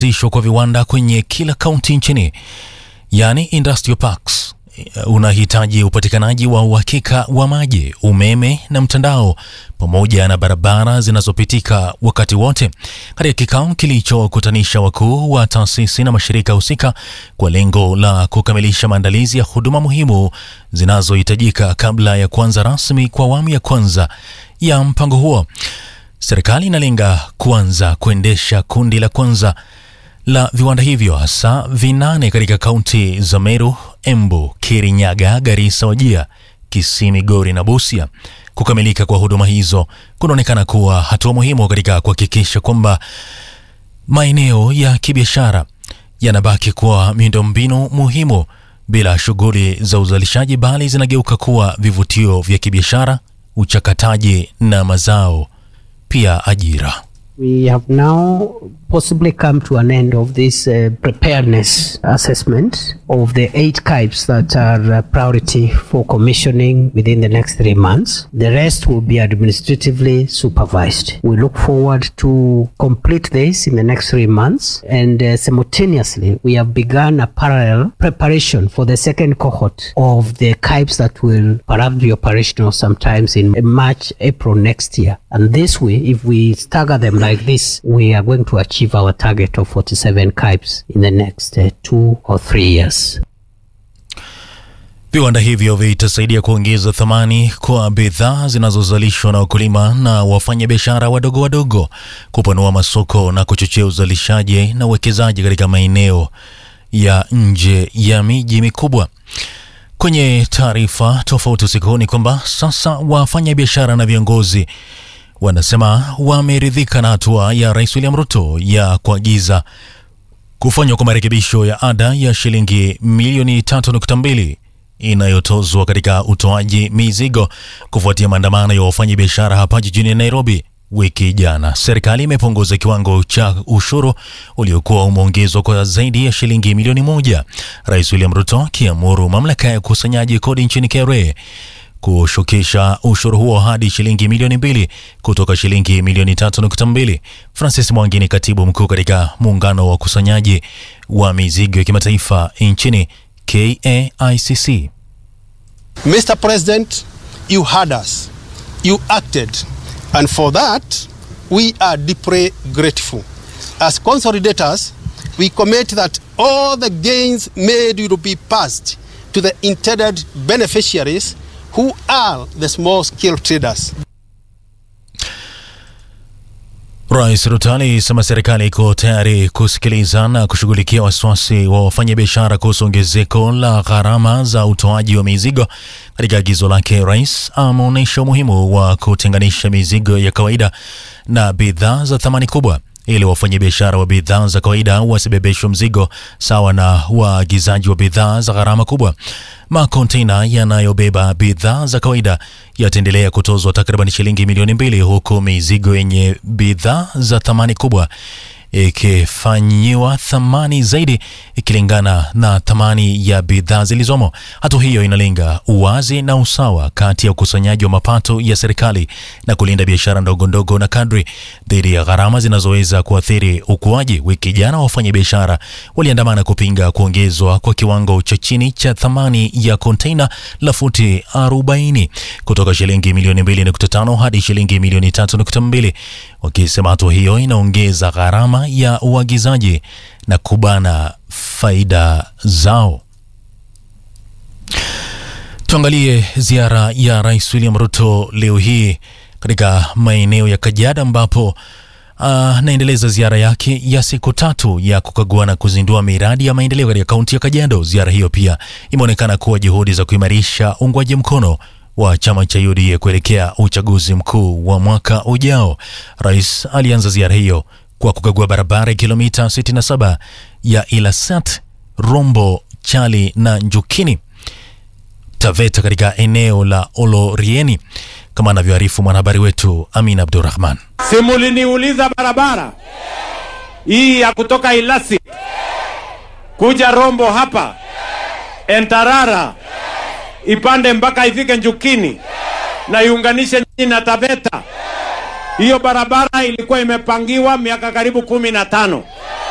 kuanzishwa kwa viwanda kwenye kila kaunti nchini, yaani industrial parks, unahitaji upatikanaji wa uhakika wa maji, umeme na mtandao pamoja na barabara zinazopitika wakati wote. Katika kikao kilichokutanisha wakuu wa taasisi na mashirika husika kwa lengo la kukamilisha maandalizi ya huduma muhimu zinazohitajika kabla ya kuanza rasmi kwa awamu ya kwanza ya mpango huo, serikali inalenga kuanza kuendesha kundi la kwanza la viwanda hivyo hasa vinane katika kaunti za Meru, Embu, Kirinyaga, Garissa, Wajia, Kisii, Migori na Busia. Kukamilika kwa huduma hizo kunaonekana kuwa hatua muhimu katika kuhakikisha kwamba maeneo ya kibiashara yanabaki kuwa miundombinu muhimu bila shughuli za uzalishaji, bali zinageuka kuwa vivutio vya kibiashara, uchakataji na mazao, pia ajira. We have now possibly come to an end of this uh, preparedness assessment of the eight KIPes that are uh, priority for commissioning within the next three months. The rest will be administratively supervised. We look forward to complete this in the next three months and uh, simultaneously we have begun a parallel preparation for the second cohort of the KIPes that will perhaps be operational sometimes in March, April next year. And this way, if we stagger them like this, we are going to achieve our target of 47 KIPes in the next uh, two or three years. Viwanda hivyo vitasaidia kuongeza thamani kwa bidhaa zinazozalishwa na wakulima na wafanyabiashara wadogo wadogo, kupanua masoko na kuchochea uzalishaji na uwekezaji katika maeneo ya nje ya miji mikubwa. Kwenye taarifa tofauti usiku huu ni kwamba sasa wafanyabiashara na viongozi wanasema wameridhika na hatua ya Rais William Ruto ya kuagiza kufanywa kwa marekebisho ya ada ya shilingi milioni 3.2 inayotozwa katika utoaji mizigo kufuatia maandamano ya wafanyabiashara hapa jijini Nairobi wiki jana. Serikali imepunguza kiwango cha ushuru uliokuwa umeongezwa kwa zaidi ya shilingi milioni moja, Rais William Ruto akiamuru mamlaka ya ukusanyaji kodi nchini KRA kushukisha ushuru huo hadi shilingi milioni mbili kutoka shilingi milioni tatu nukta mbili. Francis Mwangi ni katibu mkuu katika muungano wa ukusanyaji wa mizigo ya kimataifa nchini KAICC. Mr. President, you heard us. You acted. And for that, we are deeply grateful. As consolidators, we commit that all the gains made will be passed to the intended beneficiaries who are the small scale traders. Rais Ruto alisema serikali iko tayari kusikiliza na kushughulikia wasiwasi wa wafanyabiashara kuhusu ongezeko la gharama za utoaji wa mizigo. Katika agizo lake, rais ameonyesha umuhimu wa kutenganisha mizigo ya kawaida na bidhaa za thamani kubwa ili wafanyabiashara wa bidhaa za kawaida wasibebeshwe mzigo sawa na waagizaji wa bidhaa za gharama kubwa. Makontena yanayobeba bidhaa za kawaida yataendelea kutozwa takriban shilingi milioni mbili huku mizigo yenye bidhaa za thamani kubwa ikifanyiwa thamani zaidi ikilingana na thamani ya bidhaa zilizomo. Hatua hiyo inalenga uwazi na usawa kati ya ukusanyaji wa mapato ya serikali na kulinda biashara ndogo ndogo na kadri dhidi ya gharama zinazoweza kuathiri ukuaji. Wiki jana wafanyabiashara waliandamana kupinga kuongezwa kwa kiwango cha chini cha thamani ya konteina la futi 40 kutoka shilingi milioni 2.5 hadi shilingi milioni 3.2 wakisema hatua hiyo inaongeza gharama ya uagizaji na kubana faida zao. Tuangalie ziara ya Rais William Ruto leo hii katika maeneo ya Kajiado ambapo anaendeleza uh, ziara yake ya siku tatu ya kukagua na kuzindua miradi ya maendeleo katika kaunti ya Kajiado. Ziara hiyo pia imeonekana kuwa juhudi za kuimarisha uungwaji mkono wa chama cha UDA kuelekea uchaguzi mkuu wa mwaka ujao. Rais alianza ziara hiyo kwa kukagua barabara ya kilomita 67 ya Ilasat, Rombo, Chali na Njukini Taveta katika eneo la Olorieni, kama anavyoarifu mwanahabari wetu Amin Abdurrahman. Simuliniuliza barabara hii ya kutoka Ilasi kuja Rombo hapa Entarara ipande mpaka ifike Njukini na iunganishe nyinyi na Taveta. Hiyo barabara ilikuwa imepangiwa miaka karibu kumi na tano